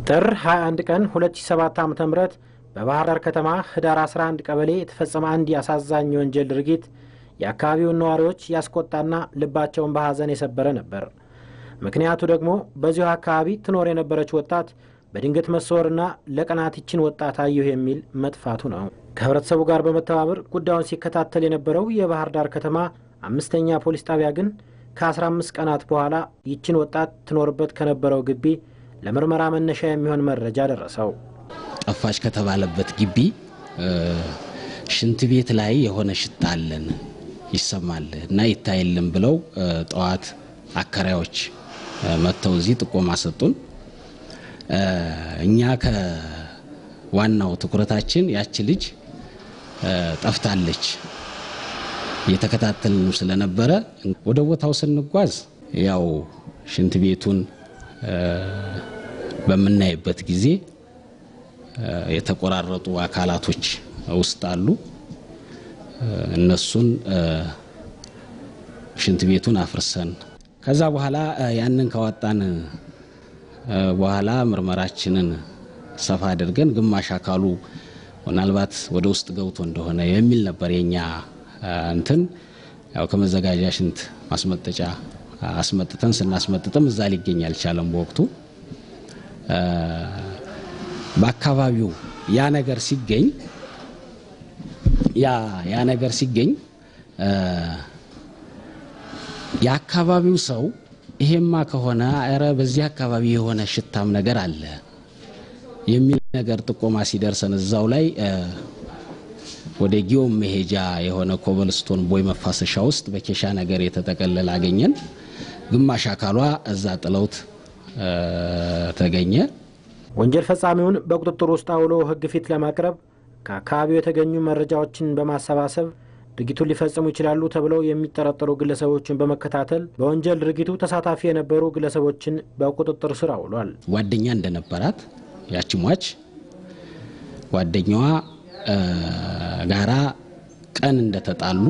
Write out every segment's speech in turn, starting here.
ጥር 21 ቀን 2007 ዓ.ም በባህር ዳር ከተማ ህዳር 11 ቀበሌ የተፈጸመ አንድ የአሳዛኝ የወንጀል ድርጊት የአካባቢውን ነዋሪዎች ያስቆጣና ልባቸውን በሐዘን የሰበረ ነበር። ምክንያቱ ደግሞ በዚሁ አካባቢ ትኖር የነበረች ወጣት በድንገት መሰወርና ለቀናት ይችን ወጣት አየሁ የሚል መጥፋቱ ነው። ከህብረተሰቡ ጋር በመተባበር ጉዳዩን ሲከታተል የነበረው የባህር ዳር ከተማ አምስተኛ ፖሊስ ጣቢያ ግን ከ15 ቀናት በኋላ ይችን ወጣት ትኖርበት ከነበረው ግቢ ለምርመራ መነሻ የሚሆን መረጃ ደረሰው። ጠፋች ከተባለበት ግቢ ሽንት ቤት ላይ የሆነ ሽታ አለን ይሰማል እና ይታይልን ብለው ጠዋት አከራዮች መጥተው እዚህ ጥቆማ ሰጡን። እኛ ከዋናው ትኩረታችን ያቺ ልጅ ጠፍታለች እየተከታተልን ስለነበረ ወደ ቦታው ስንጓዝ ያው ሽንት ቤቱን በምናይበት ጊዜ የተቆራረጡ አካላቶች ውስጥ አሉ። እነሱን ሽንት ቤቱን አፍርሰን ከዛ በኋላ ያንን ካወጣን በኋላ ምርመራችንን ሰፋ አድርገን ግማሽ አካሉ ምናልባት ወደ ውስጥ ገብቶ እንደሆነ የሚል ነበር የኛ እንትን ያው ከመዘጋጃ ሽንት ማስመጠጫ አስመጥተን ስናስመጥጥም እዛ ሊገኝ አልቻለም። በወቅቱ በአካባቢው ያ ነገር ሲገኝ ያ ያ ነገር ሲገኝ የአካባቢው ሰው ይሄማ ከሆነ ኧረ በዚህ አካባቢ የሆነ ሽታም ነገር አለ የሚል ነገር ጥቆማ ሲደርሰን እዛው ላይ ወደ ጊዮም መሄጃ የሆነ ኮበልስቶን ቦይ መፋሰሻ ውስጥ በኬሻ ነገር የተጠቀለለ አገኘን። ግማሽ አካሏ እዛ ጥለውት ተገኘ። ወንጀል ፈጻሚውን በቁጥጥር ውስጥ አውሎ ሕግ ፊት ለማቅረብ ከአካባቢው የተገኙ መረጃዎችን በማሰባሰብ ድርጊቱን ሊፈጽሙ ይችላሉ ተብለው የሚጠረጠሩ ግለሰቦችን በመከታተል በወንጀል ድርጊቱ ተሳታፊ የነበሩ ግለሰቦችን በቁጥጥር ስር አውሏል። ጓደኛ እንደነበራት ያቺ ሟች ጓደኛዋ ጋራ ቀን እንደተጣሉ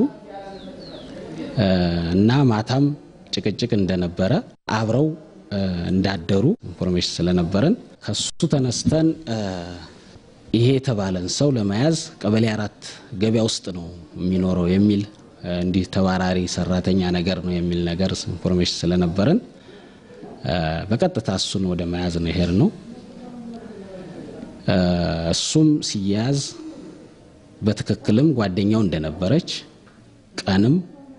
እና ማታም ጭቅጭቅ እንደነበረ አብረው እንዳደሩ ኢንፎርሜሽን ስለነበረን ከሱ ተነስተን ይሄ የተባለን ሰው ለመያዝ ቀበሌ አራት ገበያ ውስጥ ነው የሚኖረው የሚል እንዲህ ተባራሪ ሰራተኛ ነገር ነው የሚል ነገር ኢንፎርሜሽን ስለነበረን በቀጥታ እሱን ወደ መያዝ ነው ይሄድ ነው። እሱም ሲያዝ በትክክልም ጓደኛው እንደነበረች ቀንም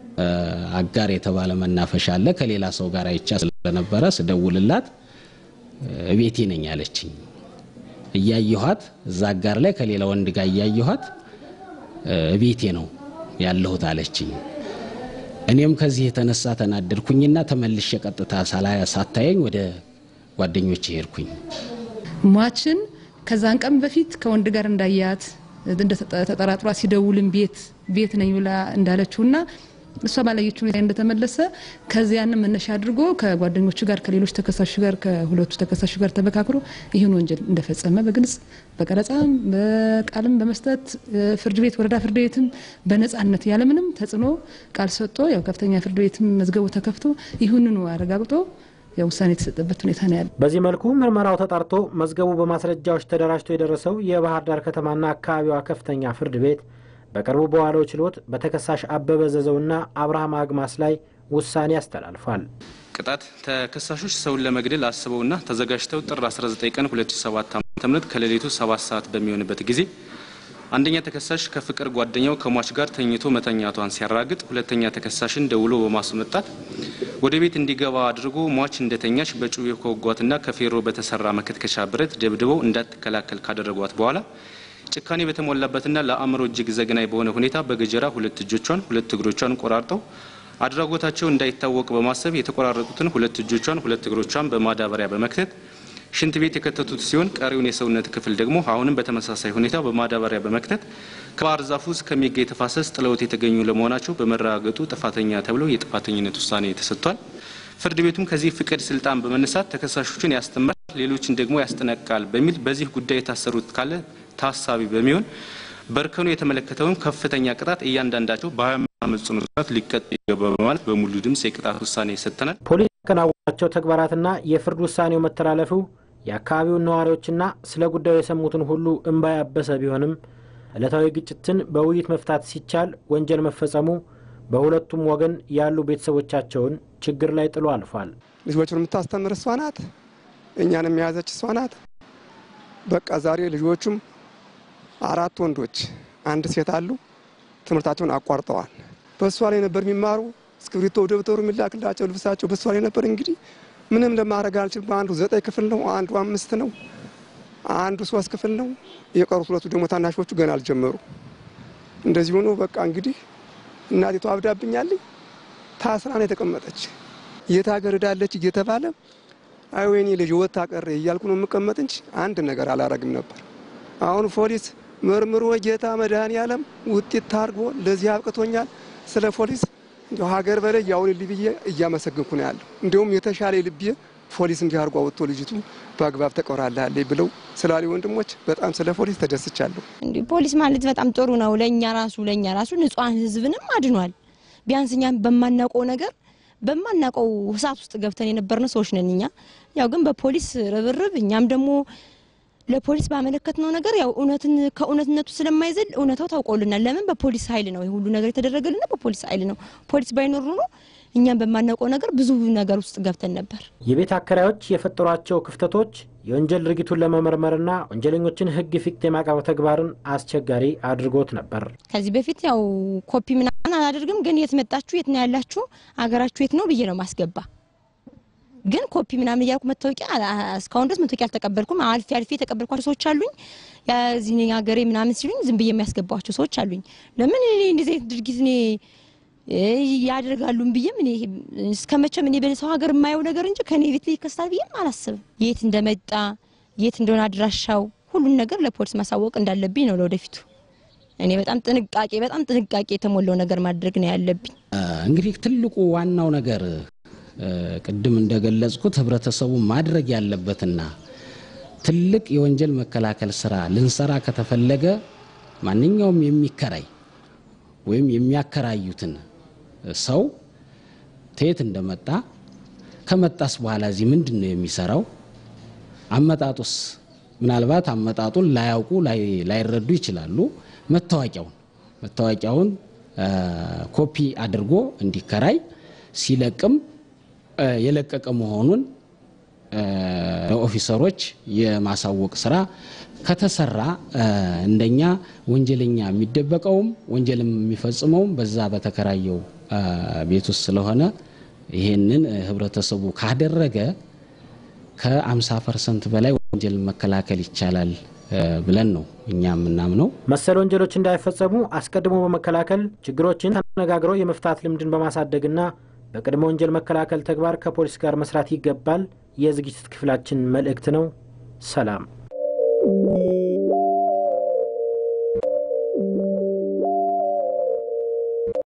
አጋር የተባለ መናፈሻ አለ ከሌላ ሰው ጋር አይቻ ስለነበረ ስደውልላት እቤቴ ነኝ አለችኝ። እያየኋት እዛ አጋር ላይ ከሌላ ወንድ ጋር እያየኋት እቤቴ ነው ያለሁት አለችኝ። እኔም ከዚህ የተነሳ ተናደድኩኝና ተመልሼ ቀጥታ ሳታየኝ ወደ ጓደኞች ሄድኩኝ። ሟችን ከዛን ቀን በፊት ከወንድ ጋር እንዳያት ተጠራጥሯ ሲደውልም ቤት ቤት ነኝ ብላ እንዳለችውና እሷ ባላየችው ሁኔታ እንደተመለሰ ከዚያን መነሻ አድርጎ ከጓደኞቹ ጋር ከሌሎች ተከሳሽ ጋር ከሁለቱ ተከሳሽ ጋር ተመካክሮ ይህን ወንጀል እንደፈጸመ በግልጽ በቀረጻም በቃልም በመስጠት ፍርድ ቤት ወረዳ ፍርድ ቤትም በነጻነት ያለምንም ተጽዕኖ ቃል ሰጥቶ ያው ከፍተኛ ፍርድ ቤትም መዝገቡ ተከፍቶ ይህንኑ አረጋግጦ የውሳኔ የተሰጠበት ሁኔታ ነው ያለ። በዚህ መልኩ ምርመራው ተጣርቶ መዝገቡ በማስረጃዎች ተደራጅቶ የደረሰው የባህር ዳር ከተማና አካባቢዋ ከፍተኛ ፍርድ ቤት በቅርቡ በዋለው ችሎት በተከሳሽ አበበ ዘዘውና አብርሃም አግማስ ላይ ውሳኔ አስተላልፏል። ቅጣት ተከሳሾች ሰውን ለመግደል አስበውና ተዘጋጅተው ጥር 19 ቀን 2007 ዓ.ም ከሌሊቱ 7 ሰዓት በሚሆንበት ጊዜ አንደኛ ተከሳሽ ከፍቅር ጓደኛው ከሟች ጋር ተኝቶ መተኛቷን ሲያራግጥ ሁለተኛ ተከሳሽን ደውሎ በማስመጣት ወደ ቤት እንዲገባ አድርጎ ሟች እንደተኛች በጩቤ ከወጓትና ከፌሮ በተሰራ መከትከሻ ብረት ደብድበው እንዳትከላከል ካደረጓት በኋላ ጭካኔ በተሞላበትና ለአእምሮ እጅግ ዘግናኝ በሆነ ሁኔታ በገጀራ ሁለት እጆቿን ሁለት እግሮቿን ቆራርጠው አድራጎታቸው እንዳይታወቅ በማሰብ የተቆራረጡትን ሁለት እጆቿን ሁለት እግሮቿን በማዳበሪያ በመክተት ሽንት ቤት የከተቱት ሲሆን ቀሪውን የሰውነት ክፍል ደግሞ አሁንም በተመሳሳይ ሁኔታ በማዳበሪያ በመክተት ከባህር ዛፉ ውስጥ ከሚገኝ ተፋሰስ ጥለውት የተገኙ ለመሆናቸው በመረጋገጡ ጥፋተኛ ተብለው የጥፋተኝነት ውሳኔ ተሰጥቷል። ፍርድ ቤቱም ከዚህ ፍቅድ ስልጣን በመነሳት ተከሳሾችን ያስተምራል፣ ሌሎችን ደግሞ ያስጠነቅቃል በሚል በዚህ ጉዳይ የታሰሩት ካለ ታሳቢ በሚሆን በእርከኑ የተመለከተውን ከፍተኛ ቅጣት እያንዳንዳቸው በሀያ ዓመት ጽኑ እስራት ሊቀጥ ይገባ በማለት በሙሉ ድምፅ የቅጣት ውሳኔ ሰጥተናል። ፖሊስ ያከናወናቸው ተግባራትና የፍርድ ውሳኔው መተላለፉ የአካባቢውን ነዋሪዎችና ስለ ጉዳዩ የሰሙትን ሁሉ እምባ ያበሰ ቢሆንም ዕለታዊ ግጭትን በውይይት መፍታት ሲቻል ወንጀል መፈጸሙ በሁለቱም ወገን ያሉ ቤተሰቦቻቸውን ችግር ላይ ጥሎ አልፏል። ልጆቹን የምታስተምር እሷ ናት። እኛንም የያዘች እሷ ናት። በቃ ዛሬ ልጆቹም አራት ወንዶች አንድ ሴት አሉ። ትምህርታቸውን አቋርጠዋል። በእሷ ላይ ነበር የሚማሩ እስክሪብቶ ደብተሩ የሚላክላቸው ልብሳቸው በእሷ ላይ ነበር። እንግዲህ ምንም ለማድረግ አልችልም። አንዱ ዘጠኝ ክፍል ነው፣ አንዱ አምስት ነው፣ አንዱ ሶስት ክፍል ነው። የቀሩት ሁለቱ ደግሞ ታናሾቹ ገና አልጀመሩ። እንደዚህ ሆኖ በቃ እንግዲህ እናቲቱ አብዳብኛለኝ ታስራ ነው የተቀመጠች። የት ሀገር ሄዳለች እየተባለ አይ ወይኔ ልጅ ወታ ቀረ እያልኩ ነው የምቀመጥ እንጂ አንድ ነገር አላረግም ነበር። አሁን ፖሊስ መርምሮ ጌታ መድኃኔዓለም ውጤት ታርጎ ለዚህ አብቅቶኛል። ስለ ፖሊስ እንዲ ሀገር በላይ ያውን ልብዬ እያመሰግንኩ ነው ያለው። እንዲሁም የተሻለ ልብዬ ፖሊስ እንዲህ አድርጎ አወጥቶ ልጅቱ በአግባብ ተቀብራለች ብለው ስላሉ ወንድሞች በጣም ስለ ፖሊስ ተደስቻለሁ። እንዲህ ፖሊስ ማለት በጣም ጥሩ ነው። ለእኛ ራሱ ለእኛ ራሱ ንጹሐን ሕዝብንም አድኗል። ቢያንስ እኛም በማናውቀው ነገር በማናውቀው እሳት ውስጥ ገብተን የነበርነው ሰዎች ነን እኛ። ያው ግን በፖሊስ ርብርብ እኛም ደግሞ ለፖሊስ ባመለከትነው ነገር ያው እውነትን ከእውነትነቱ ስለማይዘል እውነታው ታውቆልናል። ለምን በፖሊስ ኃይል ነው ይህ ሁሉ ነገር የተደረገልና በፖሊስ ኃይል ነው። ፖሊስ ባይኖር ኖሮ እኛም በማናውቀው ነገር ብዙ ነገር ውስጥ ገብተን ነበር። የቤት አከራዮች የፈጠሯቸው ክፍተቶች የወንጀል ድርጊቱን ለመመርመርና ወንጀለኞችን ሕግ ፊት የማቅረብ ተግባርን አስቸጋሪ አድርጎት ነበር። ከዚህ በፊት ያው ኮፒ ምናምን አላደርግም፣ ግን የት መጣችሁ፣ የት ነው ያላችሁ፣ አገራችሁ የት ነው ብዬ ነው ማስገባ ግን ኮፒ ምናምን እያልኩ መታወቂያ እስካሁን ድረስ መታወቂያ አልተቀበልኩም። አልፌ አልፌ የተቀበልኳቸው ሰዎች አሉኝ። የዚህ ሀገሬ ምናምን ሲሉኝ ዝም ብዬ የሚያስገባቸው ሰዎች አሉኝ። ለምን እኔ እንደዚህ አይነት ድርጊት እኔ ያደርጋሉም ብዬም እኔ እስከ መቼም እኔ በሰው ሀገር የማየው ነገር እንጂ ከኔ ቤት ላይ ይከስታል ብዬም አላስብም። የት እንደመጣ የት እንደሆነ አድራሻው ሁሉን ነገር ለፖሊስ ማሳወቅ እንዳለብኝ ነው ለወደፊቱ። እኔ በጣም ጥንቃቄ በጣም ጥንቃቄ የተሞላው ነገር ማድረግ ነው ያለብኝ። እንግዲህ ትልቁ ዋናው ነገር ቅድም እንደገለጽኩት ህብረተሰቡ ማድረግ ያለበትና ትልቅ የወንጀል መከላከል ስራ ልንሰራ ከተፈለገ ማንኛውም የሚከራይ ወይም የሚያከራዩትን ሰው ተየት እንደመጣ ከመጣስ በኋላ እዚህ ምንድን ነው የሚሰራው፣ አመጣጡስ ምናልባት አመጣጡን ላያውቁ ላይረዱ ይችላሉ። መታወቂያውን መታወቂያውን ኮፒ አድርጎ እንዲከራይ ሲለቅም የለቀቀ መሆኑን ለኦፊሰሮች የማሳወቅ ስራ ከተሰራ እንደኛ ወንጀለኛ የሚደበቀውም ወንጀልም የሚፈጽመውም በዛ በተከራየው ቤት ውስጥ ስለሆነ ይሄንን ህብረተሰቡ ካደረገ ከ50 ፐርሰንት በላይ ወንጀል መከላከል ይቻላል ብለን ነው እኛ የምናምነው። መሰል ወንጀሎች እንዳይፈጸሙ አስቀድሞ በመከላከል ችግሮችን ተነጋግረው የመፍታት ልምድን በማሳደግና በቅድመ ወንጀል መከላከል ተግባር ከፖሊስ ጋር መስራት ይገባል የዝግጅት ክፍላችን መልእክት ነው። ሰላም